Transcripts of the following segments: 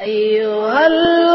أيها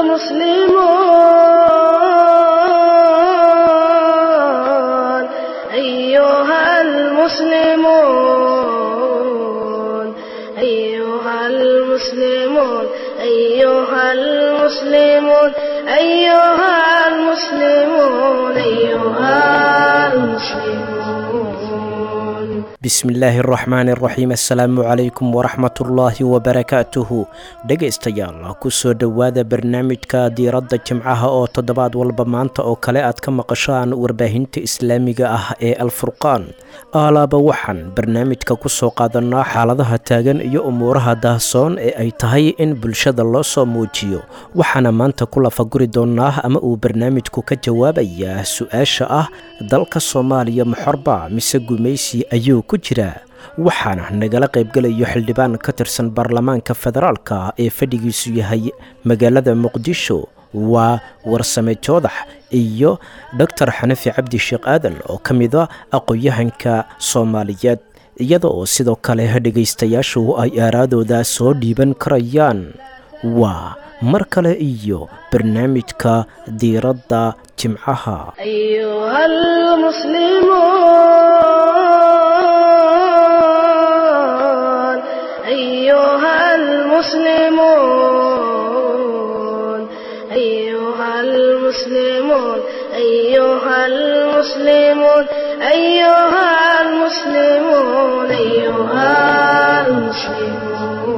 المسلمون أيها المسلمون أيها المسلمون أيها المسلمون أيها المسلمون أيها المسلمون bismillaahi araxmaani araxiim assalaamu calaykum waraxmatullaahi wabarakaatuhu dhegaystayaal kusoo dhowaada barnaamijka diiradda jimcaha oo toddobaad walba maanta oo kale aad ka maqashaan warbaahinta islaamiga ah ee alfurqaan aalaaba waxaan barnaamijka kusoo qaadanaa xaaladaha taagan iyo umuuraha daahsoon ee ay tahay in bulshada loo soo muujiyo waxaana maanta ku lafaguri doonaa ama uu barnaamijku ka jawaabayaa su-aasha ah dalka soomaaliya maxorba mise gumaysi ayuu ku jiraa waxaana nagala qaybgelayo xildhibaan ka tirsan baarlamaanka federaalka ee fadhigiisu yahay magaalada muqdisho waa warsame joodax iyo doctor xanafi cabdi sheekh aadan oo ka mida aqoon-yahanka soomaaliyeed iyada oo sidoo kale dhegaystayaashu ay aaraadooda soo dhiiban karayaan waa mar kale iyo barnaamijka diiradda jimcaha أيها المسلمون أيها المسلمون أيها المسلمون أيها المسلمون أيها المسلمون أيها المسلمون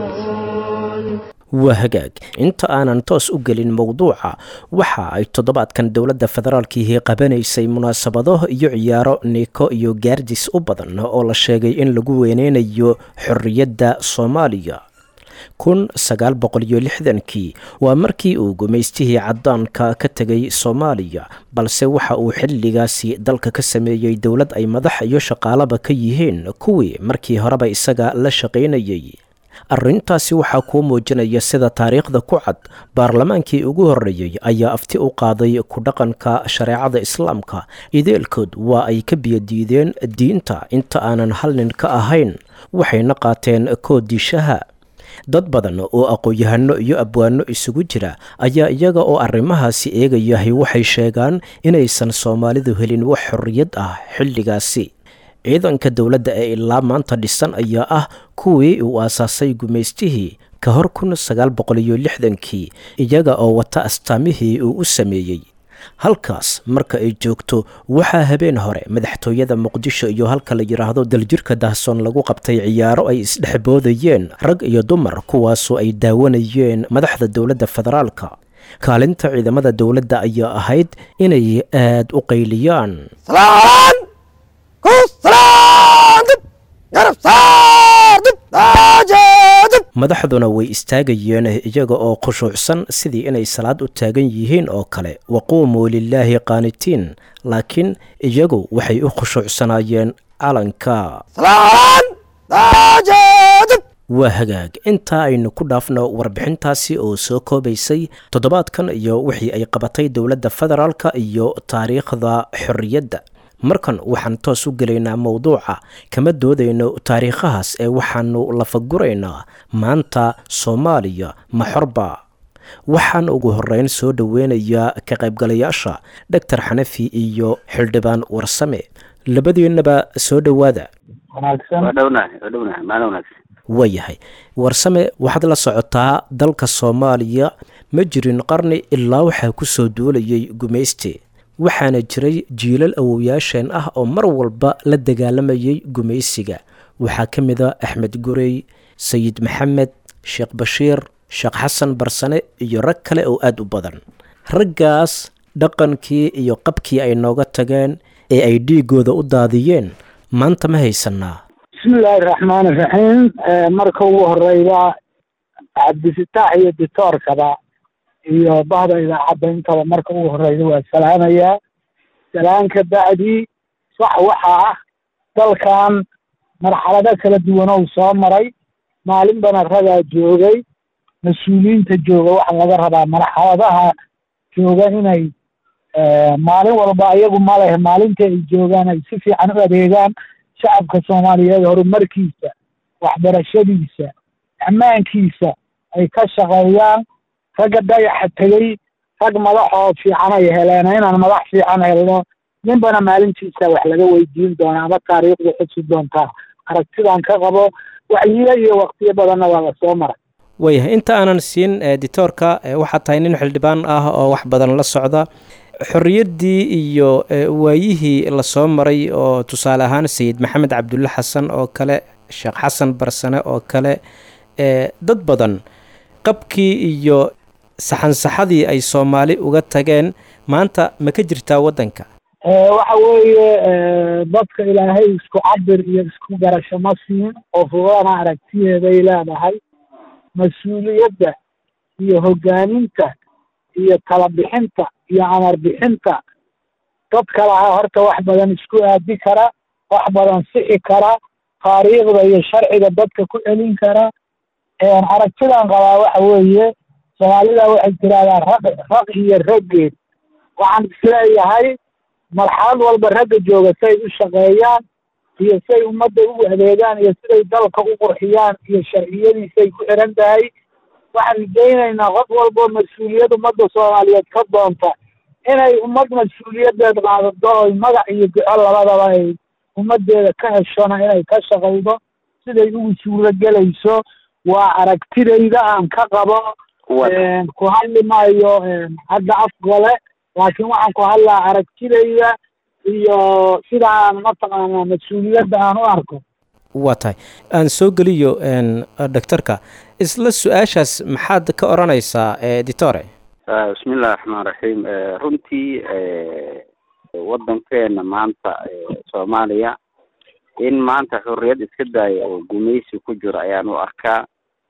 waa hagaag inta aanan toos u gelin mowduuca waxa ay toddobaadkan dowladda federaalkiihi qabanaysay munaasabado iyo ciyaaro niiko iyo gaardis u badan oo la sheegay in lagu weyneynayo xorriyadda soomaaliya kun sagaal boqol iyo lixdankii waa markii uu gumaystihii caddaanka ka tegay soomaaliya balse waxa uu xilligaasi dalka ka sameeyey dowlad ay madax iyo shaqaalaba ka yihiin kuwii markii horeba isaga la shaqaynayay arrintaasi waxaa kuu muujinaya sida taariikhda ku cad baarlamaankii ugu horreeyey ayaa afti u qaaday ku dhaqanka shareecada islaamka ideelkood waa ay ka biyadiideen diinta inta aanan hal nin ka ahayn waxayna qaateen koodishaha dad badan oo aqoon-yahano iyo abwaano isugu jira ayaa iyaga oo arrimahaasi eegayahay waxay sheegaan inaysan soomaalidu helin wax xorriyad ah xilligaasi ciidanka dowladda ee ilaa maanta dhisan ayaa ah kuwii uu aasaasay gumaystihii ka hor kun sagaal boqol iyo lixdankii iyaga oo wata astaamihii uu u sameeyey halkaas marka ay joogto waxaa habeen hore madaxtooyada muqdisho iyo halka la yidhaahdo daljirka dahsoon lagu qabtay ciyaaro ay isdhexboodayeen rag iyo dumar kuwaasoo ay daawanayeen madaxda dowladda federaalka kaalinta ciidamada dowladda ayaa ahayd inay aad u qayliyaan madaxduna way istaagayeen iyaga oo khushuucsan sidii inay salaad u taagan yihiin oo kale waquumuu lilaahi qaanitiin laakiin iyagu waxay u khushuucsanaayeen calanka waa hagaag intaa aynu ku dhaafno warbixintaasi oo soo koobaysay toddobaadkan iyo wixii ay qabatay dowladda federaalka iyo taariikhda xorriyadda markan waxaan toos u gelaynaa mowduuca kama doodayno taariikhahaas ee waxaanu lafaguraynaa maanta soomaaliya maxorba waxaan ugu horreyn soo dhoweynayaa ka qaybgalayaasha doctor xanafi iyo xildhibaan warsame labadiinaba soo dhowaada waayahay warsame waxaad la socotaa dalka soomaaliya ma jirin qarni ilaa waxaa ku soo duulayay gumayste waxaana jiray jiilal awowyaasheen ah oo mar walba la dagaalamayay gumaysiga waxaa ka mid a axmed gurey sayid maxamed sheekh bashiir sheekh xasan barsane iyo rag kale oo aada u badan raggaas dhaqankii iyo qabkii ay nooga tageen ee ay dhiigooda u daadiyeen maanta ma haysanaa bismillaahi raxmaani raxiim marka ugu horeyda cabdifitaax iyo ditoorkaba iyo bahda idaacadda intaba marka ugu horeyda waa salaamayaa salaanka bacdi sax waxaa ah dalkan marxalado kala duwan ou soo maray maalinbana ragaa joogay mas-uuliyiinta jooga waxaa laga rabaa marxaladaha jooga inay maalin walba ayagu ma leh maalinta ay joogaan ay si fiican u adeegaan shacabka soomaaliyeed horumarkiisa waxbarashadiisa ammaankiisa ay ka shaqeeyaan ragga dayaxa tegey rag madaxoo fiican ay heleen inaan madax fiican helno ninbana maalintiisa wax laga weydiin doona ama taariikhdu xusi doontaa aragtidan ka qabo wacyiyo iyo waktiyo badanna waa lasoo maray waayahay inta aanan siin editoorka waxaa tahay nin xildhibaan ah oo wax badan la socda xorriyaddii iyo waayihii lasoo maray oo tusaale ahaan sayid maxamed cabdulle xasan oo kale sheekh xasan barsane oo kale dad badan qabkii iyo saxansaxadii ay soomaali uga tageen maanta ma ka jirtaa waddanka waxa weeye dadka ilaahay isku cabir iyo isku garasho ma siin oo fugana aragtiyeeday leedahay mas-uuliyadda iyo hoggaaminta iyo tala bixinta iyo amar bixinta dadka lahaa horta wax badan isku aadi kara wax badan sixi kara taariikhda iyo sharciga dadka ku celin kara aragtidan qabaa waxa weeye soomaalida waxay tirahdaan raq raq iyo raggeed waxaan isleeyahay marxalad walba ragga jooga say u shaqeeyaan iyo say ummadda u adeegaan iyo siday dalka u qurxiyaan iyo sharciyadiisay ku xiran tahay waxaan rajaynaynaa qof walboo mas-uuliyad ummadda soomaaliyeed ka doonta inay ummad mas-uuliyadeed qaadato oy magac iyo duco labadaba ay ummaddeeda ka heshona inay ka shaqaydo siday ugu suuro gelayso waa aragtidayda aan ka qabo ku hadli maayo hadda afgole laakiin waxaan ku hadlaa aragtidayda iyo sidaan mataqaanaa mas-uuliyadda aan u arko waa tahay aan soo geliyo doctorka isla su-aashaas maxaad ka odhanaysaa editore bismi illahi raxmaan raxiim runtii waddankeena maanta soomaaliya in maanta xorriyad iska daaya oo gumaysi ku jiro ayaan u arkaa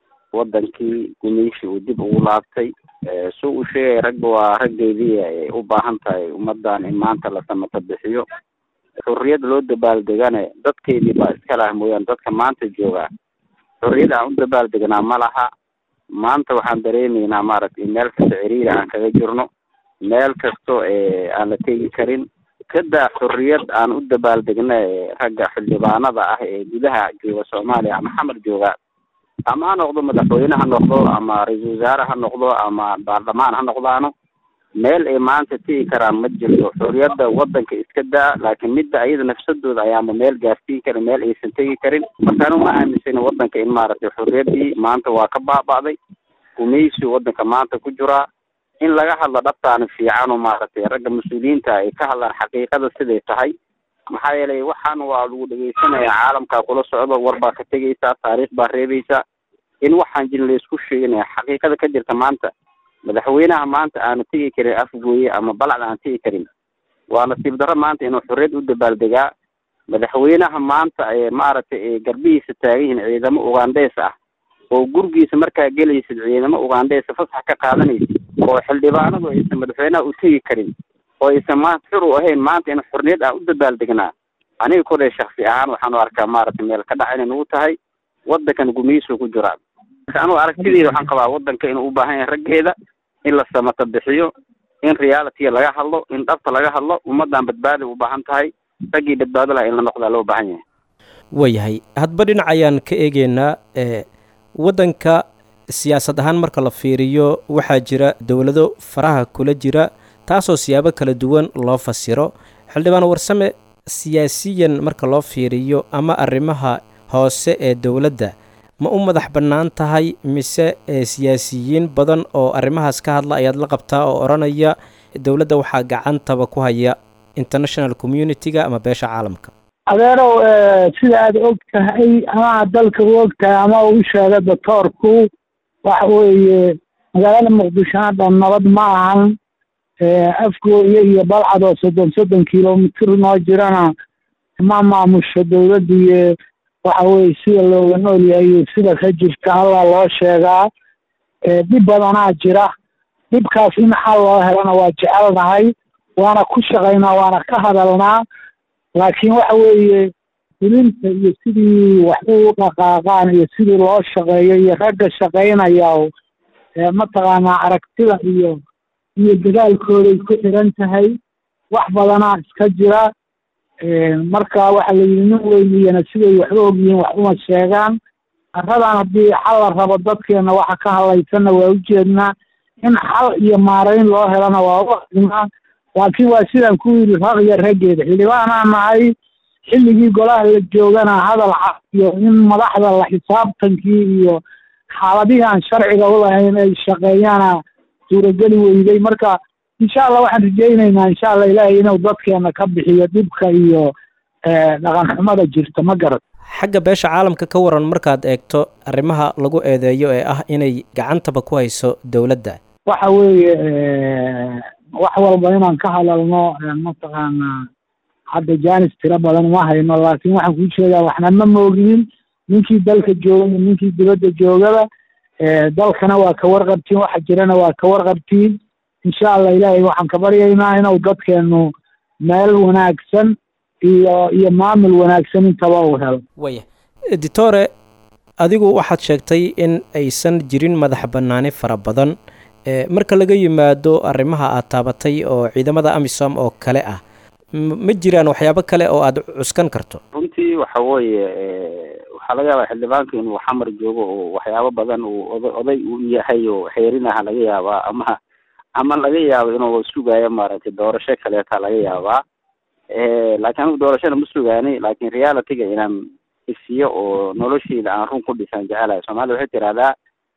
waddankii gumaysi uu dib ugu laabtay si uu sheegay ragga waa raggeedii ay u baahan tahay ummaddan in maanta la samata bixiyo xorriyad loo dabaaldegane dadkeedii baa iska laha mooyaane dadka maanta joogaa xorriyad aan u dabaaldegnaa ma laha maanta waxaan dareemaynaa maaragtay meel kasta ciriiri aan kaga jirno meel kasto aan la tegi karin kadaa xorriyad aan u dabaaldegna ragga xildhibaanada ah ee gudaha jooga soomaaliya ama xamar jooga ama ha noqdo madaxweyne ha noqdo ama ra-iisul wasaare ha noqdo ama baarlamaan ha noqdaano meel ay maanta tegi karaan ma jirto xorriyadda waddanka iska daa laakiin midda ayada nafsadooda ayaama meel gaarsiin karin meel aysan tegi karin marka anu ma aaminsana waddanka in maaragtay xorriyaddii maanta waa ka baaba'day gumaysi waddanka maanta ku jiraa in laga hadlo dhabtaani fiican oo maaragtay ragga mas-uuliyiinta ay ka hadlaan xaqiiqada siday tahay maxaa yeelay waxaan waa lagu dhegeysanaya caalamkaa kula socdo war baa ka tegaysaa taariikh baa reebaysaa in waxaan jirin laysku sheeganaya xaqiiqada ka jirta maanta madaxweynaha maanta aanu tegi karin afgooye ama balacda aan tegi karin waa nasiib darro maanta inuu xorriyad u dabaaldegaa madaxweynaha maanta ee maaragtay garbihiisa taagan yihiin ciidamo ugaandheys ah oo gurigiisa markaa gelaysid ciidamo ugaandheysa fasax ka qaadanaysid oo xildhibaanadu aysan madaxweynaha u tegi karin oo aysan maanta xur u ahayn maanta in xorriyad aan u dabaaldegnaa aniga koley shaksi ahaan waxaan u arkaa maaragtay meel ka dhac inay nagu tahay waddankan gumaysu ku jiraa marka anugu aragtideyda waxaan qabaa waddanka inuu u baahan yahay raggeeda in la samata bixiyo in reality laga hadlo in dhabta laga hadlo ummaddan badbaada u baahan tahay raggii badbaado laha in la noqdaa loo baahan yahay waayahay hadba dhinac ayaan ka eegeynaa waddanka siyaasad ahaan marka la fiiriyo waxaa jira dowlado faraha kula jira taasoo siyaabo kala duwan loo fasiro xildhibaan warsame siyaasiyan marka loo fiiriyo ama arrimaha hoose ee dowladda ma u madax bannaan tahay mise siyaasiyiin badan oo arrimahaas ka hadla ayaad la qabtaa oo odhanaya dowladda waxaa gacantaba ku haya international community-ga ama beesha caalamka adeerow sida aad og tahay ama dalka u og tahay ama u sheega doctoorku waxa weeye magaalada muqdisho hadda nabad ma ahan afgooye iyo balcad oo soddon soddon kilomitr noo jirana ma maamusho dowladda iyo waxa weye sida looga nool yahay iyo sida ka jirta alla loo sheegaa dhib badanaa jira dhibkaas in xal loo helana waa jecelnahay waana ku shaqaynaa waana ka hadalnaa laakiin waxa weeye fulinta iyo sidii wax u dhaqaaqaan iyo sidii loo shaqeeyo iyo ragga shaqaynaya mataqaanaa aragtida iyo iyo dadaalkooday ku xiran tahay wax badanaa iska jira marka waxa la yidhi nin weyniyana siday waxba ogyihiin wax uma sheegaan arradan haddii xal la rabo dadkeena waxa ka hadlaysanna waa ujeednaa in xal iyo maarayn loo helana waa u adimaa laakiin waa sidaan ku yidhi raq iyo raggeeda xildhibaanaan nahay xilligii golaha la joogana hadal cad iyo in madaxda la xisaabtankii iyo xaaladihii aan sharciga u lahayn ay shaqeeyaana suurageli weyday marka insha allah waxaan rajaynaynaa insha allah ilaahay inuu dadkeena ka bixiyo dhibka iyo dhaqan xumada jirta ma garat xagga beesha caalamka ka waran markaad eegto arrimaha lagu eedeeyo ee ah inay gacantaba ku hayso dowladda waxa weeye wax walba inaan ka hadalno mataqaanaa hadda janis tiro badan uma hayno laakiin waxaan kuu sheegaa waxna ma mooginin ninkii dalka jooga iyo ninkii dibadda joogaba dalkana waa ka warqabtiin waxa jirana waa ka warqabtiin insha allah ilaahay waxaan ka baryaynaa inuu dadkeenu meel wanaagsan iyo iyo maamul wanaagsan intaba uu helo waya editore adigu waxaad sheegtay in aysan jirin madax bannaani fara badan marka laga yimaado arrimaha aad taabatay oo ciidamada amisom oo kale ah ma jiraan waxyaabo kale oo aad cuskan karto runtii waxa weeye waxaa laga yaabaa xildhibaanka inuu xamar joogo oo waxyaabo badan uu oda oday u yahay oo xeerinaha laga yaabaa ama ama laga yaabo inuu sugayo maaragtay doorasho kaleeta laga yaabaa laakiin anigu doorashada ma sugaani laakiin realityga inaan isiyo oo noloshiida aan run ku dhisan jecelahay soomaalida waxay tirahdaa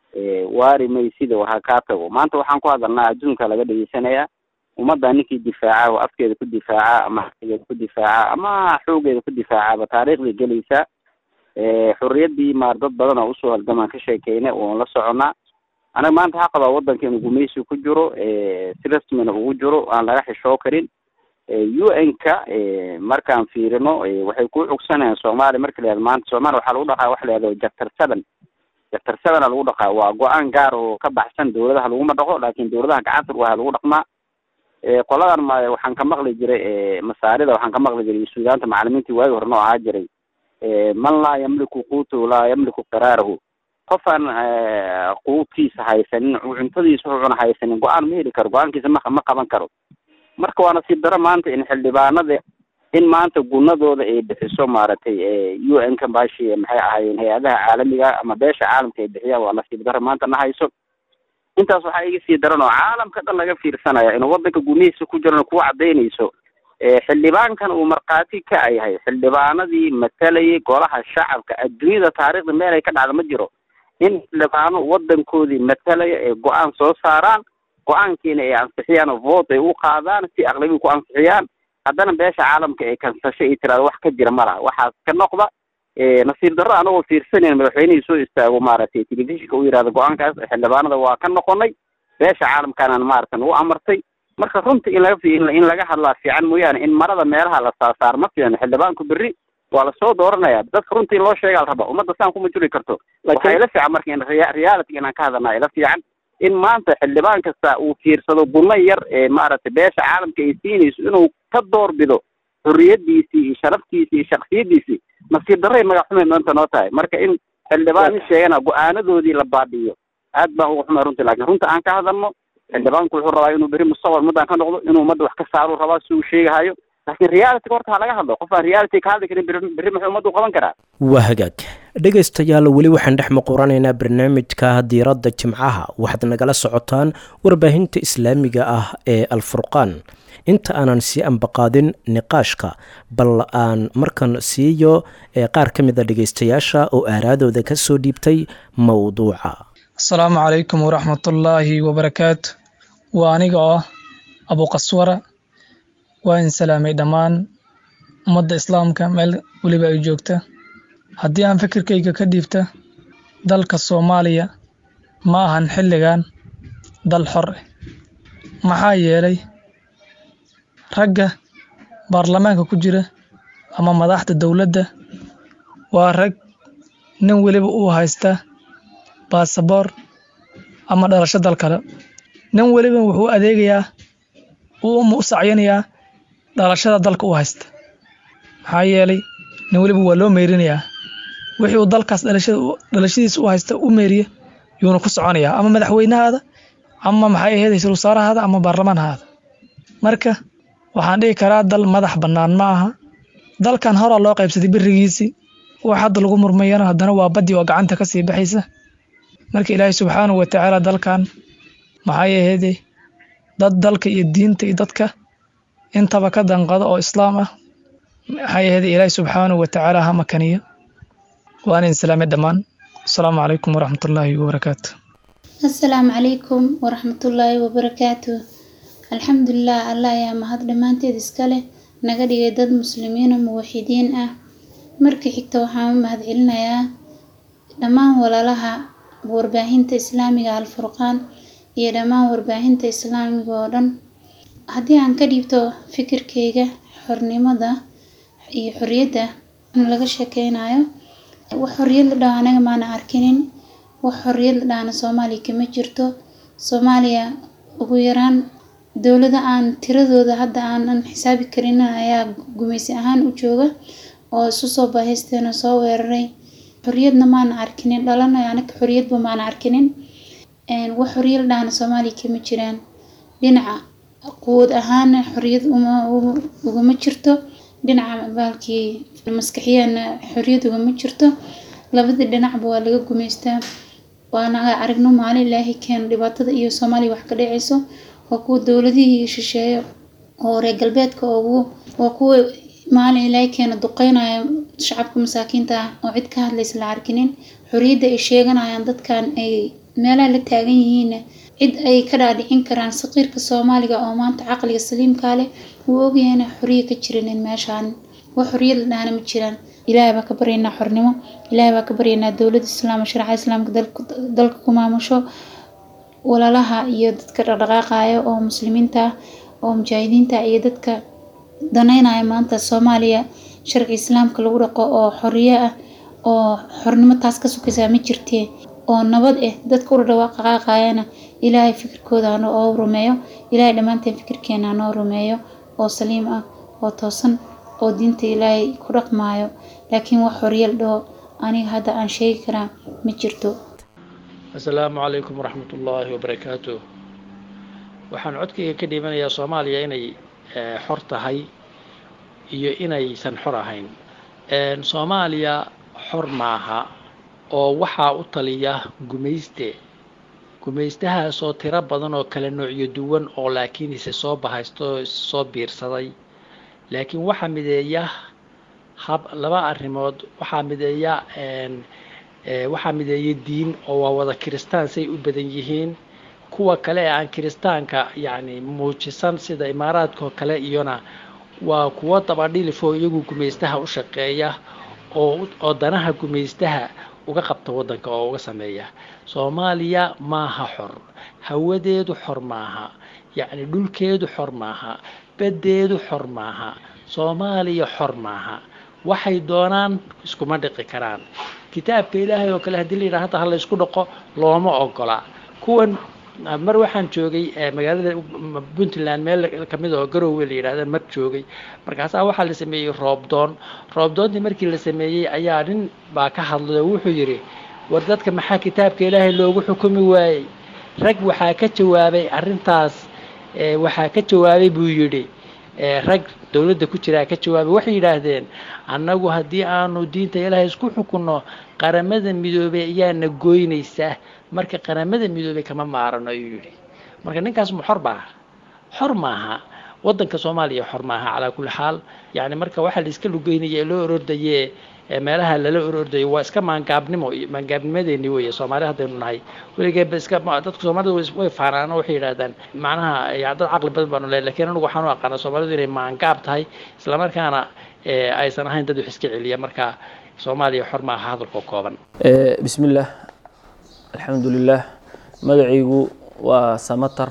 waari may sida waha kaa tago maanta waxaan ku hadalnaa adduunka laga dhegeysanaya ummadda ninkii difaaca oo afkeeda ku difaaca ama xageeda ku difaaca ama xoogeeda ku difaacaba taariikhday gelaysa xorriyaddii maar dad badan oo usoo halgamaan ka sheekeyna oon la soconnaa anaga maanta waxaa qabaa waddanka inuu gumaysi ku jiro si rasmina ugu jiro aan laga xishoo karin u n ka markaan fiirino waxay ku cugsanayaan soomaaliya marka la yahado maanta soomaaliya waxaa lagu dhaqaa waxa la yahdo chapter seven chapter sevena lagu dhaqaa waa go-aan gaar oo ka baxsan dawladaha laguma dhaqo laakin dawladaha gacanta waa lagu dhaqmaa qoladan ma waxaan ka maqli jiray masaarida waxaan ka maqli jiray suudaanta macalimiintii waagi hore noo ahaa jiray man laa yamliku quutahu laa yamliku qiraarahu qofaan quudkiisa haysanin cuntadiisa wuxuu cuna haysanin go-aan ma heli karo go-aankiisa ma ma qaban karo marka waa nasiib daro maanta in xildhibaanada in maanta gunadooda ay bixiso maaragtay u n ka baashi maxay ahaayeen hay-adaha caalamiga ama beesha caalamka ay bixiyaan waa nasiib daro maanta na hayso intaas waxaa iga sii daran oo caalamka dhan laga fiirsanaya inuu waddanka gunihiisa ku jirana kuwa cadaynayso xildhibaankan uu markhaati ka yahay xildhibaanadii matalayay golaha shacabka adduunyada taariikhda meel ay ka dhacda ma jiro in xildhibaano waddankoodii matalaya ay go-aan soo saaraan go-aankiina ay ansixiyaan oo vote ay u qaadaan si aqlabi ku ansixiyaan haddana beesha caalamka ay kansasho ay tiraado wax ka jira ma laha waxaas ka noqda nasiib darro anagoo fiirsanayn madaxweynihii soo istaago maaragtay telefishinka u yihahdo go-aankaas xildhibaanada waa ka noqonay beesha caalamkaanaan maaragtan u amartay marka runta in laga in laga hadlaa fiican mooyaane in marada meelaha la saasaar ma fiicno xildhibaanku berri waa lasoo dooranaya dadka runta in loo sheegaa la raba ummadda saan kuma juri karto waxaa ila fiican marka in reality inaan ka hadalnaa ila fiican in maanta xildhibaan kasta uu fiirsado gunno yar ee maaragtay beesha caalamka ay siinayso inuu ka doorbido xorriyadiisii iyo sharaftiisii iyo shaksiyadiisii nasiib darray magac xumay maanta noo tahay marka in xildhibaan in sheegana go-aanadoodii la baadhiyo aad baan uga xumay runtii laakiin runta aan ka hadalno xildhibaanku wuxuu rabaa inuu beri mustaqbal ummaddan ka noqdo inuu ummadda wax ka saaruu rabaa si uu sheegahayo laakiin realityga horta ha laga hadlo qof aan reality ka hadli karin berri muxuu ummaddu qaban karaa waa hagaag dhegaystayaal weli waxaan dhex muquranaynaa barnaamijka diiradda jimcaha waxaad nagala socotaan warbaahinta islaamiga ah ee alfurqaan inta aanan sii ambaqaadin niqaashka bal aan markan siiyo qaar ka mid a dhegaystayaasha oo aaraadooda ka soo dhiibtay mowduuca asalaamu calaykum waraxmatullaahi wabarakaatu waa aniga oo abuqaswara waa in salaamay dhammaan ummadda islaamka meel weliba ay joogta haddii aan fikirkayga ka dhiibta dalka soomaaliya ma ahan xilligan dal xor ah maxaa yeelay ragga baarlamaanka ku jira ama madaxda dowladda waa rag nin weliba uu haysta baasaboor ama dhalasho dal kale nin weliba wuxuu adeegayaa uu u sacyanayaa dhalashada dalka u haysta maxaa yeelay nin weliba waa loo meyrinayaa wixii uu dalkaas dhalashadiisa u haysta u meeriye yuuna ku soconayaa ama madaxweynahaada ama maxay ahayd ra-iisul wasaarahaada ama baarlamaanhaada marka waxaan dhihi karaa dal madax bannaan ma aha dalkan horaa loo qaybsaday berigiisii wax hadda lagu murmayana haddana waa baddi oo gacanta ka sii baxaysa marka ilaahay subxaanahu watacaala dalkan maxay aheede dad dalka iyo diinta iyo dadka intaba ka danqado oo islaam ah maxay aheede ilaahi subxaanahu watacaala ha makaniyo waan idin salaamay dhammaan asalaamu calaykum waraxmatullaahi wabarakaatu asalaamu calaykum waraxmatullaahi wabarakaatu alxamdulilah allah ayaa mahad dhammaanteed iska leh naga dhigay dad muslimiina muwaxidiin ah markii xigta waxaan u mahadcelinayaa dhammaan walaalaha warbaahinta islaamiga alfurqaan iyo dhammaan warbaahinta islaamiga oo dhan haddii aan ka dhiibto fikirkeyga xornimada iyo xorriyadda laga sheekeynayo wax xorriyad la dhaho anaga maana arkinin wax xorriyad la dhahana soomaaliya kama jirto soomaaliya ugu yaraan dowlada aan tiradooda hadda aanan xisaabi karin ayaa gumeysi ahaan u jooga oo isu soo baahaysteena soo weeraray xorriyadna maana arkinin dhalana anaga xorriyadba maana arkinin wax xorriyad la dhahana soomaaliya kama jiraan dhinaca quwad ahaana xorriyad uma ugama jirto dhinaca baalkii maskaxiyana xorriyad ugama jirto labadii dhinacba waa laga gumeystaa waana aragno maalin ilaahay keeno dhibaatada iyo soomaaliya wax ka dhaceyso waa kuwa dowladihii shisheeye oo reer galbeedka ugu waa kuwa maalin ilaahay keena duqeynaya shacabka masaakiinta ah oo cid ka hadlaysa la arkinin xorriyadda ay sheeganayaan dadkan ay meelaha la taagan yihiin cid ay ka dhaadhicin karaan saqiirka soomaaliga oo maanta caqliga saliimkaa leh wuu ogyahayna xorriya ka jirinin meeshaan wax xorriyad la dhahana ma jiraan ilaahay baa ka baryaynaa xornimo ilaahay baa ka baryaynaa dowladda islaam sharca islaamka dalka ku maamusho walaalaha iyo dadka dhaqdhaqaaqaya oo muslimiinta ah oo mujaahidiinta iyo dadka daneynaya maanta soomaaliya sharci islaamka lagu dhaqo oo xorriyo ah oo xornimo taas ka sukaysaa ma jirtee oo nabad ah dadka u dhaqaaqayana ilaahay fikirkooda hanoo rumeeyo ilaahay dhammaanteen fikirkeena hanoo rumeeyo oo saliim ah oo toosan oo diinta ilaahay ku dhaqmaayo laakiin wax xorriyal dhaho aniga hadda aan sheegi karaa ma jirto asalaamu calaykum waraxmatullaahi wabarakaatu waxaan codkayga ka dhiibanayaa soomaaliya inay xor tahay iyo inaysan xor ahayn soomaaliya xor maaha oo waxaa u taliya gumayste gumaystahaasoo tiro badan oo kala noocyo duwan oo laakiin ise soo bahaysto soo biirsaday laakiin waxaa mideeya hab laba arrimood waxaa mideeya waxaa mideeya diin oo waa wada kiristaan say u badan yihiin kuwa kale ee aan kiristaanka yacni muujisan sida imaaraadka oo kale iyona waa kuwo dabadhilifoo iyagu gumaystaha u shaqeeya oo oo danaha gumaystaha uga qabta waddanka oo uga sameeya soomaaliya maaha xor hawadeedu xor maaha yacni dhulkeedu xor maaha baddeedu xor maaha soomaaliya xor maaha waxay doonaan iskuma dhiqi karaan kitaabka ilaahay oo kale haddii la yidhaha hadda ha la ysku dhaqo looma ogola kuwan mar waxaan joogay magaalada puntland meel kamid oo garowe la yidhahda mar joogay markaasaa waxaa la sameeyey roobdoon roobdoontii markii la sameeyey ayaa nin baa ka hadlay oo wuxuu yidhi war dadka maxaa kitaabka ilaahay loogu xukumi waayey rag waxaa ka jawaabay arrintaas waxaa ka jawaabay buu yidhi rag dowladda ku jiraa ka jawaabay waxay yidhaahdeen annagu haddii aanu diinta ilaahay isku xukunno qaramada midoobey ayaana goynaysaa marka qaramada midoobey kama maarano ayuu yidhi marka ninkaas ma xor baa xor maaha waddanka soomaaliya xor maaha calaa kulli xaal yacni marka waxaa la iska lugeynaya ee loo orordaye meelaha lala orordayo waa iska maangaabnimo maangaabnimadeeni weeye soomaali haddaynu nahay weligeeba iska dadka soomaalida way faanaan oo waxay yidhahdaan macnaha ya dad caqli badan baanu lehay lakiin anigu waxaan u aqaana soomaalidu inay maangaab tahay islamarkaana aysan ahayn dad wax iska celiya marka soomaaliya xor maaha hadalkoo kooban bismillaah alxamdulilaah magacaygu waa samatar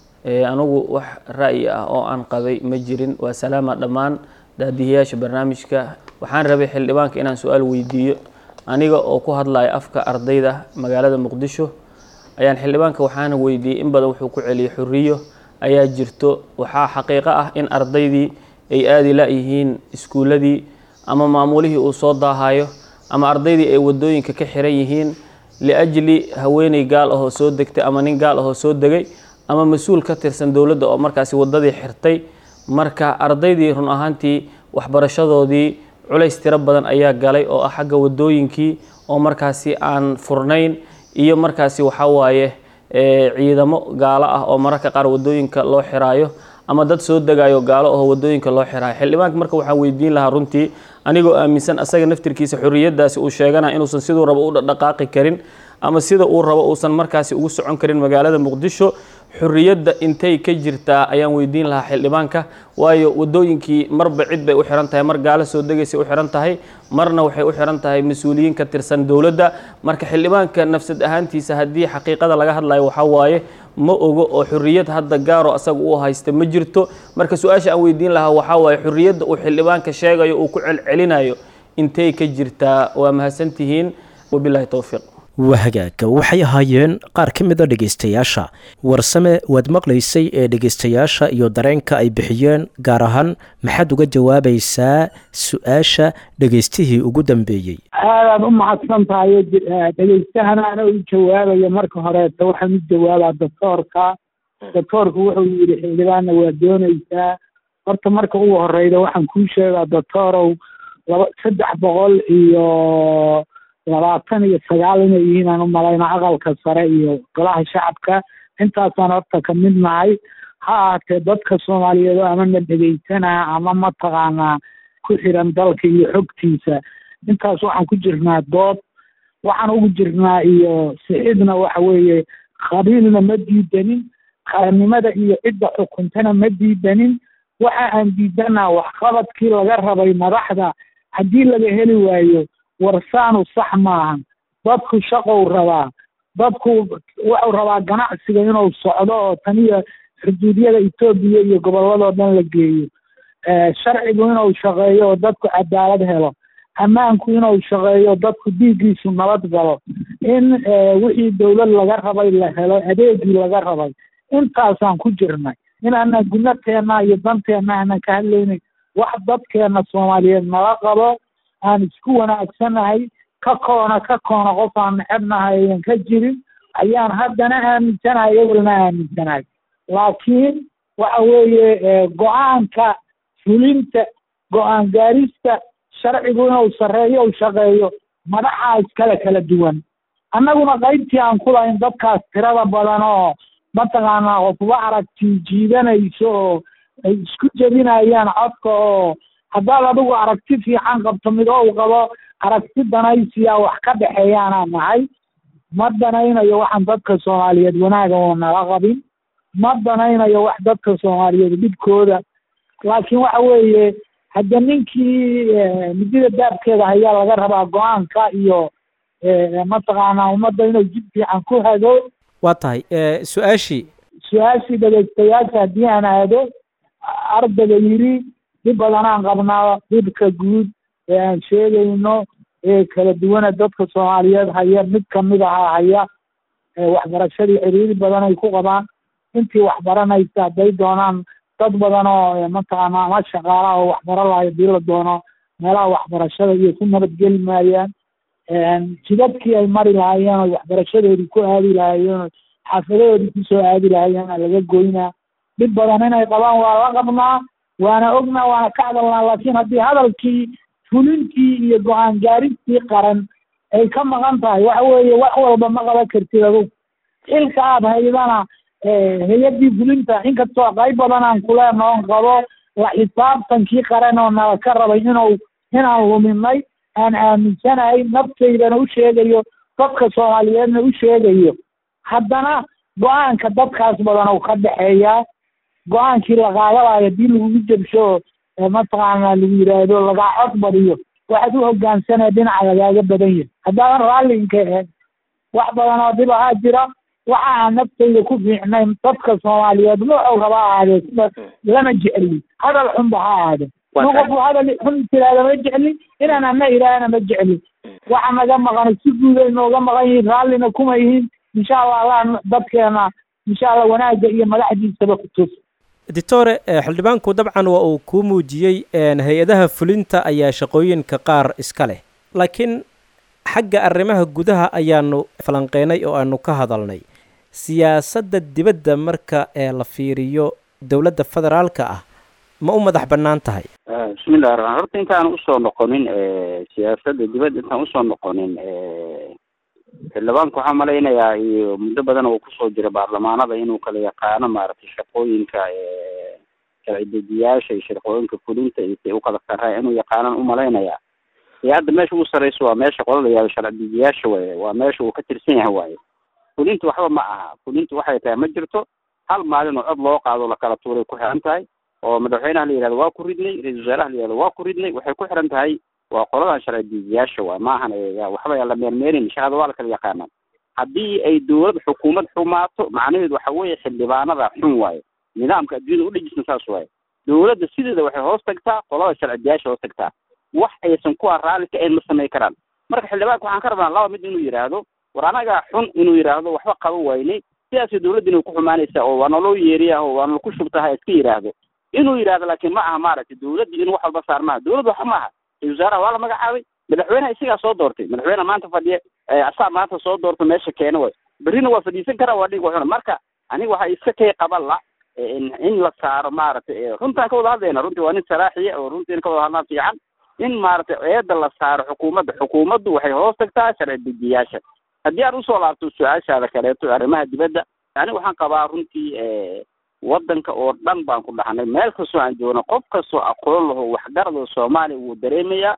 anigu wax ra'yi ah oo aan qabay ma jirin waa salaama dhammaan daadihiyaasha barnaamijka waxaan rabay xildhibaanka inaan su-aal weydiiyo aniga oo ku hadlaya afka ardayda magaalada muqdisho ayaan xildhibaanka waxaana weydiiyey in badan wuxuu ku celiyay xuriyo ayaa jirto waxaa xaqiiqo ah in ardaydii ay aadi la-yihiin iskuuladii ama maamulihii uu soo daahayo ama ardaydii ay wadooyinka ka xiran yihiin liajli haweeney gaal ahoo soo degtay ama nin gaal ahoo soo degay ama mas-uul ka tirsan dowladda oo markaasi wadadii xirtay marka ardaydii run ahaantii waxbarashadoodii culays tiro badan ayaa galay oo ah xagga wadooyinkii oo markaasi aan furnayn iyo markaasi waxaa waaye ciidamo gaalo ah oo mararka qaar wadooyinka loo xiraayo ama dad soo degayo gaalo oo wadooyinka loo xiraayo xildhibaanka marka waxaan weydiin lahaa runtii anigoo aaminsan asaga naftirkiisa xorriyadaasi uu sheegana inuusan siduu rabo u dhaqaaqi karin ama sida uu rabo uusan markaasi ugu socon karin magaalada muqdisho xorriyadda intay ka jirtaa ayaan weydiin lahaa xildhibaanka waayo wadooyinkii marba cid bay u xiran tahay mar gaalo soo degaysay u xiran tahay marna waxay u xiran tahay mas-uuliyiin ka tirsan dowladda marka xildhibaanka nafsad ahaantiisa haddii xaqiiqada laga hadlayo waxaa waaye ma ogo oo xorriyad hadda gaaro asaga uu haysta ma jirto marka su-aasha aan weydiin lahaa waxaa waaye xorriyadda uu xildhibaanka sheegayo uu ku celcelinayo intay ka jirtaa waa mahadsantihiin wabilaahi towfiiq waa hagaag waxay ahaayeen qaar ka mid a dhegaystayaasha warsame waad maqlaysay ee dhegaystayaasha iyo dareenka ay bixiyeen gaar ahaan maxaad uga jawaabaysaa su-aasha dhegaystihii ugu dambeeyey aadaad u mahadsan tahay dhegaystahanaana u jawaabaya marka horeeta waxaan u jawaabaa doctoorka doctoorku wuxuu yidhi xildhibaanna waa doonaysaa horta marka ugu horeyda waxaan kuu sheegaa doctoorow laba saddex boqol iyo labaatan iyo sagaal inay yihiin aan u malayna aqalka sare iyo golaha shacabka intaasaan horta ka mid nahay ha ahaatee dadka soomaaliyeed oo amana dhegaysanaa ama mataqaanaa ku xiran dalka iyo xogtiisa intaas waxaan ku jirnaa dood waxaan ugu jirnaa iyo sixidna waxa weeye qabiilna ma diidanin qarannimada iyo cidda xukuntana ma diidanin waxa aan diidanaa waxqabadkii laga rabay madaxda haddii laga heli waayo warsaanu sax maahan dadku shaqou rabaa dadku wuxuu rabaa ganacsiga inuu socdo oo taniyo xuduudyada etoobiya iyo gobolladoo dhan la geeyo sharcigu inuu shaqeeyo oo dadku cadaalad helo ammaanku inuu shaqeeyo dadku dhiiggiisu nabad galo in wixii dowlad laga rabay la helo adeegii laga rabay intaasaan ku jirnay inaanan gunateenna iyo danteenna aanan ka hadlaynin wax dadkeenna soomaaliyeed nala qabo aan isku wanaagsanahay ka koona ka koona qof aan necebnahay ayan ka jirin ayaan haddana aaminsanahay ewelna aaminsanahay laakiin waxa weeye go-aanka fulinta go-aan gaarista sharcigu inuu sarreeyo u shaqeeyo madaxaa iskale kala duwan annaguna qaybtii aan ku lahayn dadkaas tirada badan oo mataqaanaa qofba aragti jiidanayso oo ay isku jebinayaan codka oo haddaad adigu aragti fiican qabto mid ou qabo aragti danaysiya wax ka dhexeeyaanaa nahay ma danaynayo waxaan dadka soomaaliyeed wanaaga oo nala qabin ma danaynayo wax dadka soomaaliyeed dhibkooda laakiin waxa weeye hadda ninkii midida daabkeeda hayaa laga rabaa go-aanka iyo mataqaanaa ummadda inuu jid fiican ku hado waa tahay su-aashii su-aashii dhegaystayaasha haddii aan aado ardayga yidhi dhib badanaan qabnaa dhibka guud ee aan sheegayno ee kala duwana dadka soomaaliyeed haya mid kamid ahaa haya waxbarashadii ciriiri badan ay ku qabaan intii waxbaranaysa hadday doonaan dad badan oo mataqaana ama shaqaalaha oo waxbaro lahayo hadii la doono meelaha waxbarashada iyo ku nabadgeli maayaan jidadkii ay mari lahaayeen oo waxbarashadoodii ku aadi lahaayeen oo xaafadahoodii kusoo aadi lahaayeen laga goynaa dhib badan inay qabaan waa la qabnaa waana ognaa waana ka hadalnaa laakiin haddii hadalkii fulintii iyo go-aan gaaristii qaran ay ka maqan tahay waxa weeye wax walba ma qaban kartid adug xilka aada haydana hay-addii fulinta inkastoo qayb badan aan kuleenoo on qabo la xisaabtankii qaran oo nala ka rabay inuu inaan luminay aan aaminsanahay naftaydana u sheegayo dadka soomaaliyeedna u sheegayo haddana go-aanka dadkaas badan oo ka dhexeeyaa go-aankii la qaadalayo haddii lagugu jabsho mataqaana lagu yidhaahdo lagaa cod badiyo waxaad u hogaansanaya dhinaca lagaaga badan yahay haddaadan raallinka ahayn wax badan oo dhib ahaa jira waxa aan naftayda ku fiicnayn dadka soomaaliyeed nuuxow raba ahaadee sida lama jecli hadal xunba ha ahaade in qofu hadal xun tiraahda ma jecli inaan ana ilaahana ma jecli waxa naga maqan si guud ay nooga maqan yihiin raallina kuma yihiin insha allah allah dadkeena insha allah wanaagga iyo madaxdiisaba ku tus doctore xildhibaanku dabcan waa uu kuu muujiyey hay-adaha fulinta ayaa shaqooyinka qaar iska leh laakiin xagga arrimaha gudaha ayaanu falanqeynay oo aanu ka hadalnay siyaasadda dibadda marka ee la fiiriyo dowladda federaalka ah ma u madax bannaan tahay bismillahi raxmaan horta intaan usoo noqonin siyaasadda dibadda intaan usoo noqonin xildhibaanku waxaan malaynayaa iyo muddo badan oo kusoo jira baarlamaanada inuu kala yaqaano maaragtay shaqooyinka sharci dejiyaasha iyo shaqooyinka fulinta iyo say ukala sarreeya inuu yaqaanan umalaynayaa iyo hadda meesha ugu sarreyso waa meesha qolada yaado sharci dejiyaasha waaye waa meesha uu ka tirsan yahay waaye fulinta waxba ma aha fulinta waxay tahay ma jirto hal maalin oo cod loo qaado lakala tuuray ku xiran tahay oo madaxweynaha la yihahdo waa ku ridnay ra-isul wasaaraha la yihahdo waa ku ridnay waxay ku xiran tahay waa qoladan sharci dejiyaasha waay maahan waxba la meermeerin shaqada waa la kala yaqaanaa haddii ay dowlad xukuumad xumaato macnaheedu waxa weeye xildhibaanada xun waaye nidaamka adduunyada udhejisna saas waaye dowladda sideeda waxay hoos tagtaa qolada sharci dejiyaasha hoos tagtaa wax aysan kuwa raalli ka ayn ma samayn karaan marka xildhibaanka waxaan ka rabnaa laba mid inuu yidhaahdo war anagaa xun inuu yidhaahdo waxba qaba waynay sidaasay dowladda inay ku xumaanaysaa oo waa naloo yeeriya oo waa nalaku shubtaha iska yidhaahdo inuu yidhaahdo laakiin ma aha maaragtay dowladda inuu wax walba saar maaha dowladda waxa maaha ra-isul wasaaraha waa la magacaabay madaxweynaha isagaa soo doortay madaxweyneha maanta fadhiya asaa maanta soo doorta meesha keena way berrina waa fadhiisan karaa waa dhig waxuna marka aniga waxaa iska kay qaban la in la saaro maaragtay runtaan ka wada hadlayna runtii waa nin saraaxiya oo runtii in ka wada hadlaan fiican in maaragtay eeda la saaro xukuumadda xukuumaddu waxay hoos tagtaa sharci dejiyaasha haddii aan usoo laabto su-aashaada kaleeto arrimaha dibadda aniga waxaan qabaa runtii waddanka oo dhan baan ku dhaxnay meel kastoo aan joogno qof kastoo aqoon laho waxgarado soomaaliya wuu dareemayaa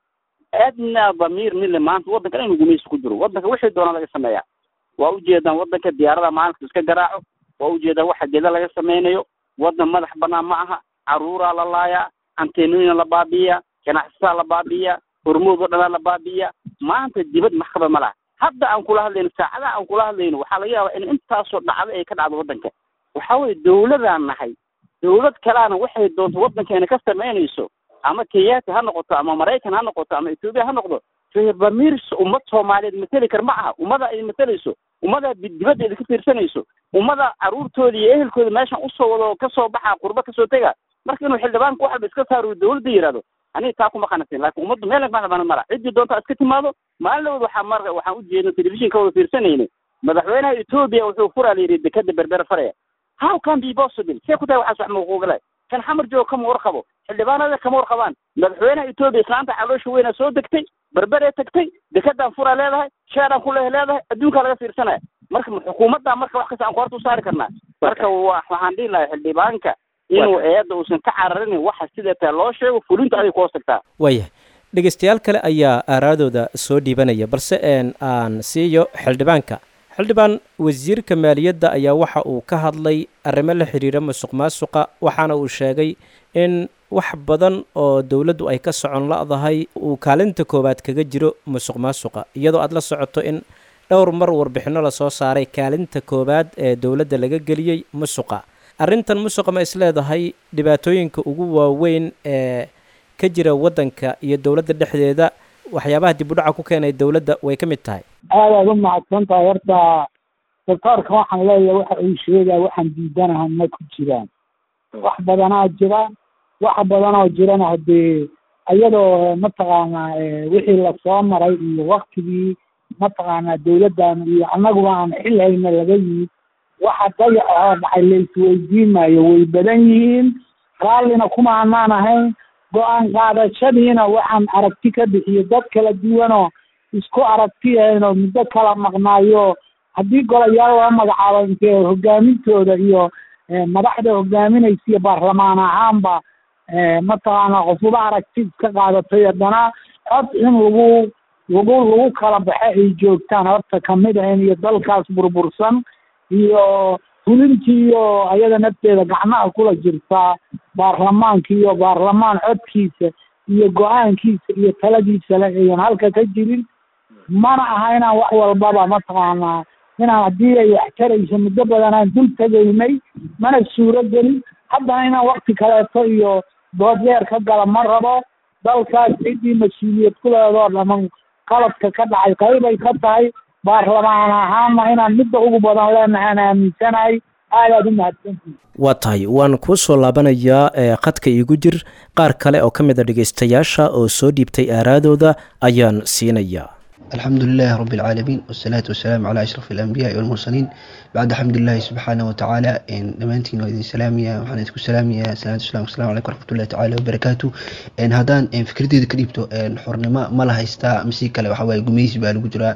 adnaa damiir mille maanta waddanka inuu gumaysi ku jiro waddanka wixii doona laga sameeyaa waa ujeedaan waddanka diyaarada maalinka iska garaaco waa ujeedaan waxa geda laga sameynayo waddan madax banaan ma aha caruuraa la laayaa anteenooyina la baabi'iyaa ganacsataa la baabi'iyaa hormood oo dhanaa la baabi'iyaa maanta dibad maxkaba ma laha hadda aan kula hadlayno saacadaha aan kula hadlayno waxaa laga yaabaa in intaasoo dhacdo ay ka dhacdo waddanka waxa weye dowladaan nahay dowlad kaleana waxay doonto waddankeena ka samaynayso ama kenyaati ha noqoto ama maraykan ha noqoto ama etoobiya ha noqdo reebamirs ummad soomaaliyeed mateli kar ma aha ummada ay matelayso ummadaa dibaddeeda ka fiirsanayso ummada caruurtooda iyo ehelkooda meeshan usoo wado kasoo baxa qurba kasoo tega marka inuu xildhibaanka wax walba iska saaro dowladda yihahdo aniga taa kuma qanasin laakiin ummaddu meel madaxbana mala ciddii doonta iska timaado maalin lawood waxaa mar waxaan ujeedna telefishin ka wada fiirsanayna madaxweynaha etoobiya wuxuu furaa la yidhi dekada berber faraya how can be possible see ku tahay waxaas wax maquuqle kan xamar joogo kama warqabo xildhibaanada kama warqabaan madaxweynaha etoobiya islaanta caloosha weyna soo degtay berberee tagtay dekadaan furaa leedahay sheedaan ku leh leedahay adduunkaa laga fiirsanaya marka xukuumadda marka wax kasta aan ku horta u saari karnaa marka wa waxaan dhihi lahay xildhibaanka inuu eedda uusan ka cararin waxa sida taa loo sheego fulinta aday ku hoos tagtaa waayahay dhegeystayaal kale ayaa aaraadooda soo dhiibanaya balse aan siiyo xildhibaanka xildhibaan wasiirka maaliyadda ayaa waxa uu ka hadlay arrimo la xiriira musuq maasuqa waxaana uu sheegay in wax badan oo dowladdu ay ka socon la-dahay uu kaalinta koowaad kaga jiro musuq maasuqa iyadoo aada la socoto in dhowr mar warbixinno lasoo saaray kaalinta koowaad ee dowladda laga geliyey musuqa arrintan musuqa ma isleedahay dhibaatooyinka ugu waaweyn ee ka jira waddanka iyo dowladda dhexdeeda waxyaabaha dib u dhaca ku keenay dowladda way ka mid tahay aad aad u mahadsan tahay horta doctoorka waxaan leeyahay waxa uu sheegaya waxaan diidanaha ma ku jiraan wax badanaa jira wax badanoo jirana haddee iyadoo mataqaanaa wixii lasoo maray iyo waktigii mataqaanaa dowladdan iyo annaguba aan xil hayna laga yimid waxa dayac oo dhacay laisweydiinayo way badan yihiin raallina kuma anaan ahayn go-aan qaadashadiina waxaan aragti ka bixiyo dad kala duwanoo isku aragti ahaynoo muddo kala maqnaayo haddii golayaal loo magacaabo intee hogaamintooda iyo madaxda hogaaminaysa iyo baarlamaan ahaanba mataqaanaa qofuba aragti iska qaadatay haddana cod in lagu lagu lagu kala baxe ay joogtaan horta kamid ahayn iyo dalkaas burbursan iyo fulintii iyo ayada nafteeda gacmaha kula jirtaa baarlamaanka iyo baarlamaan codkiisa iyo go-aankiisa iyo taladiisa le ayan halka ka jirin mana aha inaan wax walbaba mataqaanaa inaan haddii ay wax tarayso muddo badan aan dul tegaynay mana suuro gelin haddana inaan wakti kaleeto iyo doodyeer ka gala ma rabo dalkaas ciddii mas-uuliyad ku leedoo dhaman qaladka ka dhacay qaybay ka tahay baarlamaan ahaana inaan midda ugu badan leenahay aan aaminsanahay aadaad u mahadsantihi waa tahay waan kuu soo laabanayaa ee khadka iigu jir qaar kale oo ka mid a dhegaystayaasha oo soo dhiibtay aaraadooda ayaan siinayaa الحمد لله رب العالمين والصلاة والسلام على أشرف الأنبياء والمرسلين بعد حمد الله سبحانه وتعالى إن دمانتين وإذن سلامية وحنا تكون سلامية سلامة السلام والسلام عليكم ورحمة الله تعالى وبركاته إن هذان إن فكرتي ذكريبتو إن حرنما ما لها يستا مسيكا لو حواي قميس بالقدرة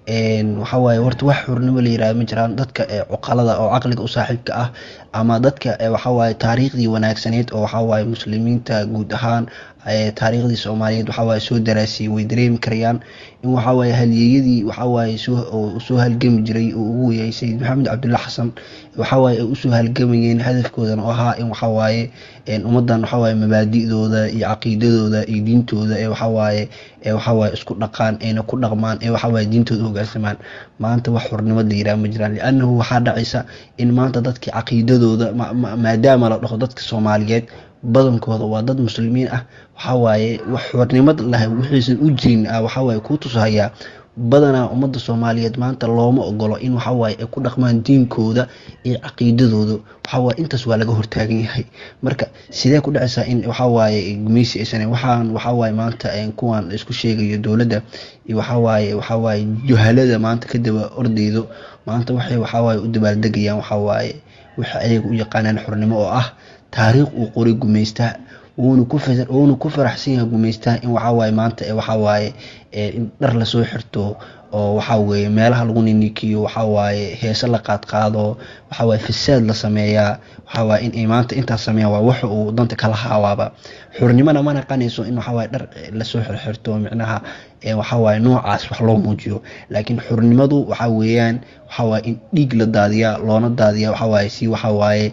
waxa waaye horta wax xurnimo la yiraahdo ma jiraan dadka cuqalada oo caqliga u saaxiibka ah ama dadka waxa waaye taariikhdii wanaagsaneed oo waxa waaye muslimiinta guud ahaan taariikhdii soomaaliyeed waxa waaye soo daraasiyey way dareemi karayaan in waxa waaye halyeeyadii waxa waaye soo soo halgami jiray oo ugu weeyay sayid maxamed cabdulla xasan waxa waaye ay usoo halgamayeen hadafkoodan oo ahaa in waxa waaye ummadan waxa waaye mabaadi'dooda iyo caqiidadooda iyo diintooda ee waxa waaye ee waxa waaye isku dhaqaan ayna ku dhaqmaan ee waxa waaye diintooda hogaansamaan maanta wax xurnimad la yiraahdo ma jiraan liannahu waxaa dhacaysa in maanta dadkii caqiidadooda maadaama la dhaho dadka soomaaliyeed badankooda waa dad muslimiin ah waxa waaye wax xornimad lahay wixiisan u jirin ah waxa waaye kuu tusahayaa badanaa ummadda soomaaliyeed maanta looma ogolo in waxa waaye ay ku dhaqmaan diinkooda iyo caqiidadooda waxa waaye intaas waa laga hortaagan yahay marka sidee ku dhacaysaa in waxa waaye gumeysi aysan waxaan waxa waaye maanta kuwan isku sheegayo dowladda iyo waxa waaye waxa waaye juhalada maanta ka daba ordeydo maanta waxay waxa waaye u dabaaldegayaan waxa waaye waxa ayaga u yaqaanaan xornimo oo ah taariikh uu qoray gumaystaha wuuna ku wuuna ku faraxsan yahay gumaystaha in waxa waaye maanta waxa waaye in dhar lasoo xirto oo waxa weeye meelaha lagu ninikiyo waxa waaye heese la qaadqaado waxa waaye fasaad la sameeyaa waxa waaye in ay maanta intaas sameeyaan waa waxa uu danta kala haawaaba xurnimona ma naqanayso in waxa waaye dhar lasoo xirxirto micnaha waxa waaye noocaas wax loo muujiyo laakiin xurnimadu waxa weeyaan waxa waaye in dhiig la daadiyaa loona daadiyaa waxa waaye si waxa waaye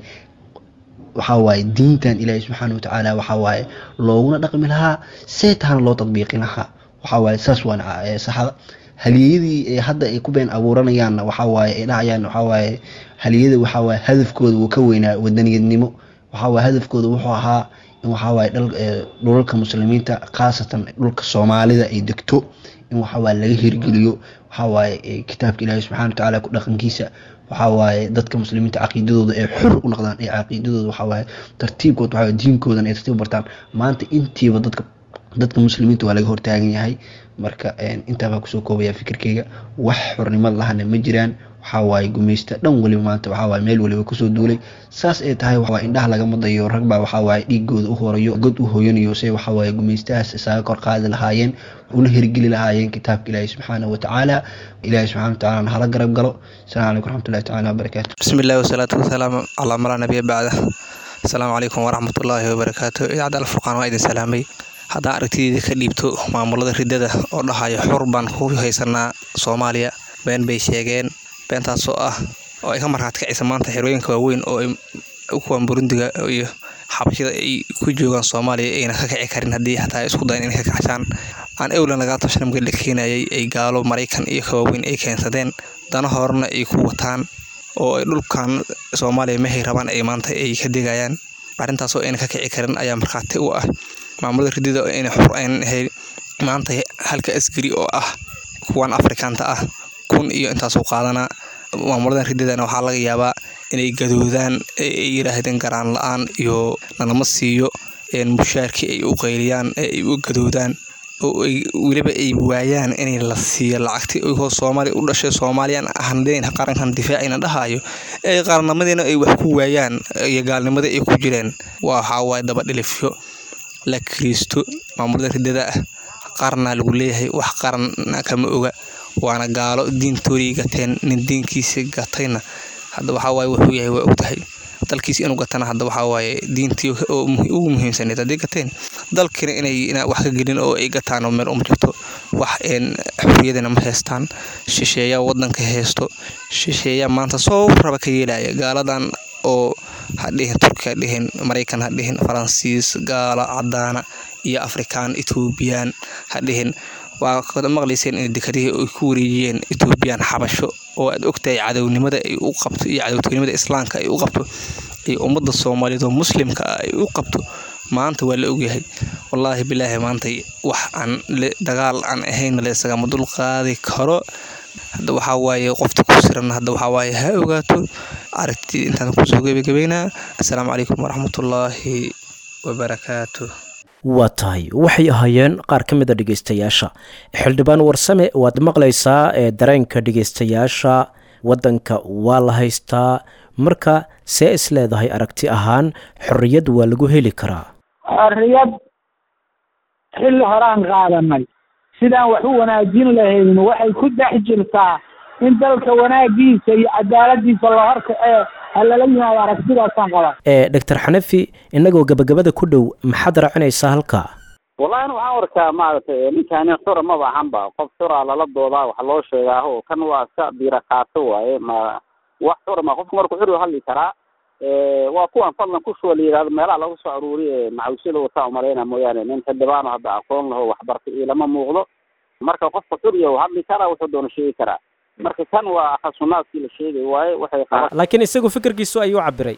waxa waaye diintan ilaahi subxaana watacaala waxa waaye looguna dhaqmi lahaa see tahana loo tadbiiqin lahaa waxa waaye saas waan saxada haliyadii hadda ay ku been abuuranayaanna waxa waaye ay dhahayaan waxa waaye haliyada waxa waaye hadafkooda wuu ka weynaa wadaniyadnimo waxa waaye hadafkooda wuxuu ahaa in waxa waaye dhulalka muslimiinta khaasatan dhulka soomaalida ay degto in waxa waaye laga hirgeliyo waxa waaye kitaabka ilaahi subxana watacaala ku dhaqankiisa waxa waaye dadka muslimiinta caqiidadooda ee xor u noqdaan ee caqiidadooda waxa waaye tartiibkood waxa diinkoodan ay tartiib bartaan maanta intiiba dadka dadka muslimiinta waa laga hortaagan yahay marka intaa baa kusoo koobaya fikirkeyga wax xornimad lahana ma jiraan waxa waaye gumaysta dhan waliba maanta waxa waaye meel waliba kusoo duulay saas ay tahay waa indhaha lagama dayo rag baa waxa waaye dhiigooda u horayo god u hooyanayo se waxa waaye gumaystahaas isaga kor qaadi lahaayeen una hirgeli lahaayeen kitaabka ilaahi subxaana watacaala ilaahi subxana watacaala hala garab galo asalaamu calaykum waraxmatullahi tacaala wabarakaatu bismi illahi wasalaatu wasalaamu calaa malaa nabiya bacda asalaamu calaykum waraxmatullaahi wabarakaatu idaacadda alfurqaan waa idin salaamay haddaan aragtideeda ka dhiibto maamulada ridada oo dhahayo xur baan ku haysanaa soomaaliya been bay sheegeen beentaasoo ah oo ay ka markhaati kacaysa maanta xerooyinka waaweyn oo ay kuwan burundiga iyo xabashida ay ku joogaan soomaaliya ayna ka kici karin haddii xataa isku dayan inay ka kacashaan aan ewlan lagaa tashan markii la keenayay ay gaalo maraykan iyo ka waaweyn ay keensadeen dana horena ay ku wataan oo ay dhulkan soomaaliya mehay rabaan ay maanta ay ka degayaan arrintaasoo ayna ka kici karin ayaa markhaati u ah maamulada ridida inay xur aynan ahayn maanta halka askari oo ah kuwan afrikaanta ah kun iyo intaasuu qaadanaa maamuladan rididana waxaa laga yaabaa inay gadoodaan ay yiraahdeen garaan la-aan iyo nalama siiyo mushaarkii ay u qayliyaan ee ay u gadoodaan oo ay weliba ay waayaan inay la siiyo lacagtii iyagoo soomaaliya u dhashay soomaaliyaan ahandeen qarankan difaacina dhahayo ee qaarnimadiina ay wax ku waayaan iyo gaalnimadii ay ku jireen waxaa waaye daba dhilifyo la kiriisto maamulada ridada ah qaarna lagu leeyahay wax qaranna kama oga waana gaalo diintoodii gateen nin diinkiisa gatayna hadda waxaa waaye wuxuu yahay waa ogtahay dalkiisa inuu gatana hadda waxaa waaye diintii ugu muhiimsaneed haddii gateen dalkina inay wax ka gelin oo ay gataan oo meel uma jirto wax xorriyadana ma haystaan shisheeyaa wadanka haysto shisheeyaa maanta soo raba ka yeelaya gaaladan oo hadhihin turki hadhihin maraykan hadhihin faransiis gaalo cadaana iyo afrikaan etoobiyaan hadhihin waa maqlayseen in dekadihii ay ku wareejiyeen etoobiyaan xabasho oo aad ogtahay cadownimada ay u qabto iyo cadowtinimada islaamka ay u qabto iyo ummadda soomaaliyeed oo muslimka ah ay u qabto maanta waa la ogyahay wallaahi bilaahi maanta wax aan dagaal aan ahayn laysagama dul qaadi karo hadda waxaa waaye qofta ku siran hadda waxaa waaye ha ogaato aragti intaan kusoo gebagabeynaa assalaamu calaykum waraxmatullaahi wabarakaatu waa tahay waxay ahaayeen qaar ka mid a dhegeystayaasha xildhibaan warsame waad maqlaysaa ee dareenka dhegeystayaasha waddanka waa la haystaa marka see is leedahay aragti ahaan xorriyad waa lagu heli karaa xorriyad xilli horaan qaadanay sidaan wax u wanaajin lahayn waxay ku dhex jirtaa in dalka wanaagiisa iyo cadaaladiisa la horkacee ha lala yimaado aragtidaasaan qabaa ee doctor xanafi innagoo gabagabada ku dhow maxaad raacinaysaa halkaa wallahi ana waxaan arkaa maaragtay ninkaani xura maba ahanba qof xura lala doodaa wax loo sheegaaho kan waa iska biira qaato waaye ma wax xura ma qofku markuu xur hadli karaa waa kuwan fadlan kushuwa la yidhahdo meelaha lagu soo aruuriye macawisyada wataa umaleyna mooyaane nin xildhibaano hadda aqoon laho waxbartay iyo lama muuqdo marka qofka xuriya u hadli karaa wuxuu doona sheegi karaa marka kan waa khasunaadkii la sheegay waaye waxay qaba laakiin isagu fikirkiisu ayuu cabiray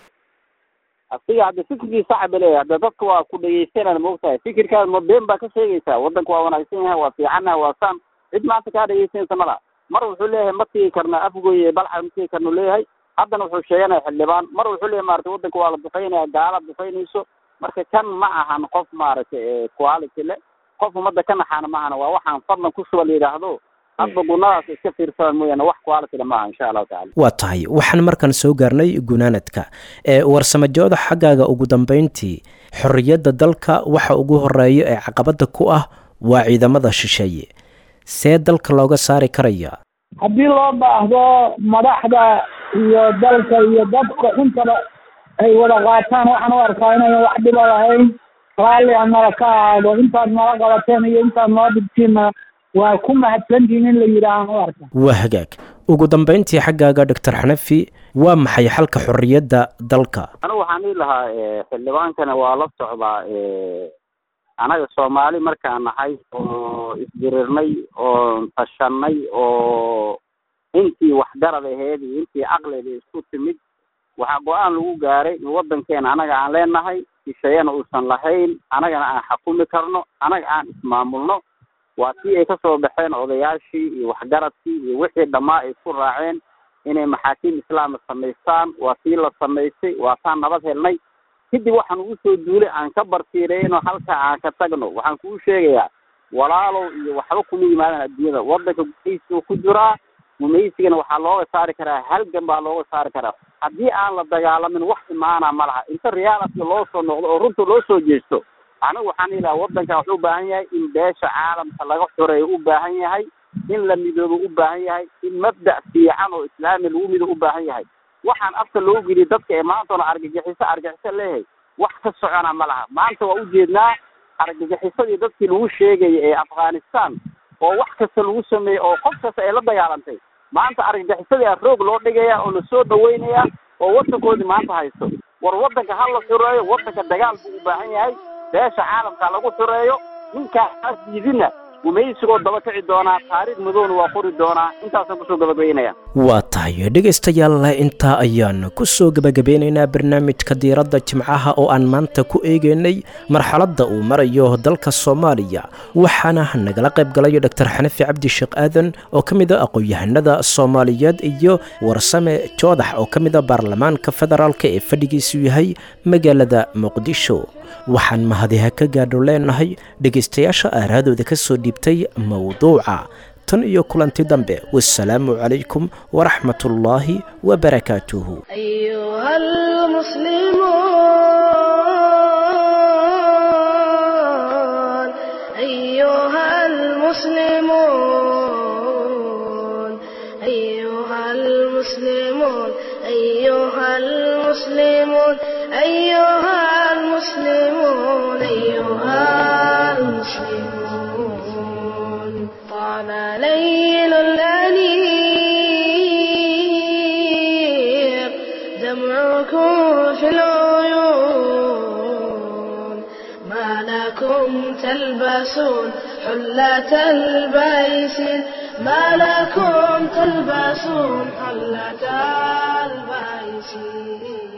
asiga hadda fikirkiisa cabile hadda dadka waa ku dhegeysanana maogtahay fikirkaas ma been baa ka sheegaysaa wadanka waa wanaagsan yahay waa fiicannaha waa saan cid maanta kaa dhegeysanaysa mala mar wuxuu leeyahay ma tigi karna afgoy balca ma tigi karnu leeyahay haddana wuxuu sheeganaya xildhibaan mar wuxuu leeyahay maarata wadanka waa la duqeynaya gaala duqeynayso marka kan ma ahan qof maaragtay quality le qof umada ka naxaana ma ahana waa waxaan fadlan ku shuba la yidhaahdo hadba gunadaas iska fiirsadaan mooyaane wax qualityle maaha insha allahu tacala waa tahay waxaan markan soo gaarnay gunaanadka ee warsamajooda xaggaaga ugu dambeyntii xorriyadda dalka waxa ugu horeeya ee caqabada ku ah waa ciidamada shisheeye see dalka looga saari karaya haddii loo baahdo madaxda iyo dalka iyo dadka intaba ay wada qaataan waxaan u arkaa inayan wax dhiba lahayn raalli a nala ka ahaado intaad nala qabateen iyo intaad noo dhigtiinna waa ku mahadsantihin in la yidhaahaan u arka waa hagaag ugu dambeyntii xaggaaga doctor xanafi waa maxay xalka xorriyadda dalka anigu waxaan dhihi lahaa xildhibaankana waa la socdaa anaga soomaali markaan nahay oo isdirirnay oo tashanay oo intii waxgarad aheed iyo intii caqliga isku timid waxaa go-aan lagu gaaray in wadankeena anaga aan leenahay shisheeyana uusan lahayn anagana aan xakumi karno anaga aan ismaamulno waa tii ay kasoo baxeen odayaashii iyo waxgaradkii iyo wixii dhammaa ay isku raaceen inay maxaakiim islaama samaystaan waa tii la samaystay waa taan nabad helnay kadib waxaan ugu soo duulay aan ka bartiireyno halka aan ka tagno waxaan kuu sheegayaa walaalow iyo waxba kuma yimaadaan adduunyada wadanka gumaysigu ku jiraa gumaysigana waxaa looga saari karaa halgan baa looga saari karaa haddii aan la dagaalamin wax imaana ma laha inta reaality loo soo noqdo oo runta loo soo jeesto anigu waxaan ilaha wadankan wuxuu u baahan yahay in beesha caalamka laga xoreeyo u baahan yahay in la midoobo u baahan yahay in mabda' fiican oo islaami lagu mido u baahan yahay waxaan afka loo geliy dadka ee maantaona argagixiso argagixiso leeyahay wax ka socona ma laha maanta waa ujeednaa argagixisadii dadkii lagu sheegaya ee afghanistan oo wax kasta lagu sameeyey oo qof kasta ay la dagaalantay maanta argagixisadii a roog loo dhigaya oo lasoo dhaweynaya oo wadankoodii maanta haysto war wadanka ha la xureeyo wadanka dagaal buu u baahan yahay beesha caalamka lagu xureeyo ninkaas diidina gumaysigoo daba kici doonaa taariikh madowna waa qori doonaa intaasaan kusoo gabagabeynaya waa tahay dhegaystayaal intaa ayaan ku soo gebagabeynaynaa barnaamijka diiradda jimcaha oo aan maanta ku eegaynay marxaladda uu marayo dalka soomaaliya waxaana nagala qayb galay doctor xanafi cabdi sheekh aadan oo ka mid a aqoon-yahanada soomaaliyeed iyo warsame joodax oo ka mid a baarlamaanka federaalk ee fadhigiisu yahay magaalada muqdisho waxaan mahadiha ka gaadho leenahay dhegaystayaasha aaraadooda ka soo dhiibtay mowduuca tan iyo kulanti dambe wasalaamu calaykum waraxmat ullaahi wabarakaatuhu أيها المسلمون أيها المسلمون أيها المسلمون أيها المسلمون أيها المسلمون أيها المسلمون طال ليل الأنيق دمعكم في العيون ما لكم تلبسون حلة البيس ما لكم تلبسون حلة البيس